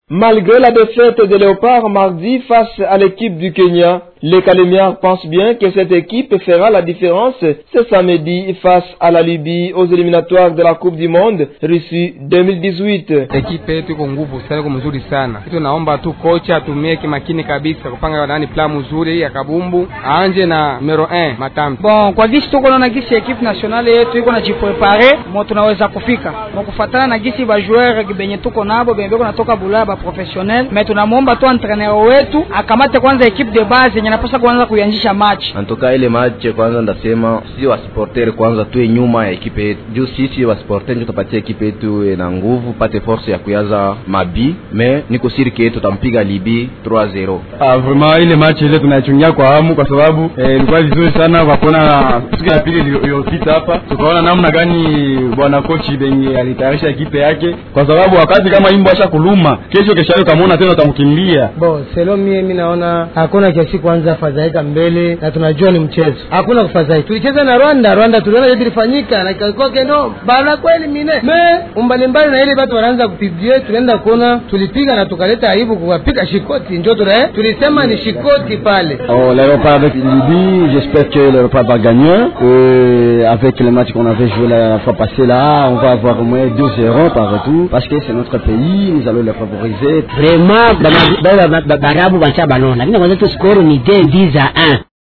Malgré la défaite de Léopard mardi face à l'équipe du Kenya, les Calémiens pensent bien que cette équipe fera la différence ce samedi face à la Libye aux éliminatoires de la Coupe du Monde Russie 2018. Ekipe yetu iko nguvu sana, iko mzuri sana. Tunaomba tu kocha atumie kimakini kabisa kupanga nani plan mzuri ya kabumbu, anje na numero 1 Matambi. Bon, kwa gisi tuko naona gisi ekipe nationale yetu iko na jiprepare mo tunaweza kufika mo kufatana na gisi ba joueur benye tuko nabo benye beko natoka Bulaya ba professionnel, mais tunamwomba tu entraîneur wetu akamate kwanza ekipe de base yenye napasha kuanza kuianzisha match. Antoka ile match kwanza ndasema sisi wa supporter kwanza tuwe nyuma ya ekipe yetu. Juu sisi wa supporter ndio tupatie ekipe yetu na nguvu, pate force ya kuyaza mabi, mais niko siri ke tutampiga Libi 3-0. Ah, vraiment ile match ile tunaichungia kwa hamu kwa sababu ilikuwa eh, vizuri sana kwa kuona siku ya pili iliyopita hapa tukaona namna gani bwana kochi benye alitayarisha ekipe yake, kwa sababu wakati kama imbo asha kuluma, kesho kesho utamwona tena utamkimbia. Bo, selo mie mimi naona hakuna kiasi kwanza fadhaika mbele, na tunajua ni mchezo, hakuna kufadhaika. Tulicheza na Rwanda, Rwanda tuliona ile ilifanyika na ikakoke no bana kweli mine me umbalimbali na ile watu wanaanza kupibie, tunaenda kuona tulipiga na tukaleta aibu kuwapiga shikoti, ndio tuna tulisema ni shikoti pale. Oh, l'aéroport avec Libye, j'espère que l'aéroport va gagner. Euh, avec les matchs qu'on avait joué la fois passée là, on va avoir au moins 2-0 par retour parce que c'est notre pays, nous allons les favoriser. Vraiment, barabu bancha balona, lakini kwanza tu score ni 2 10 à 1.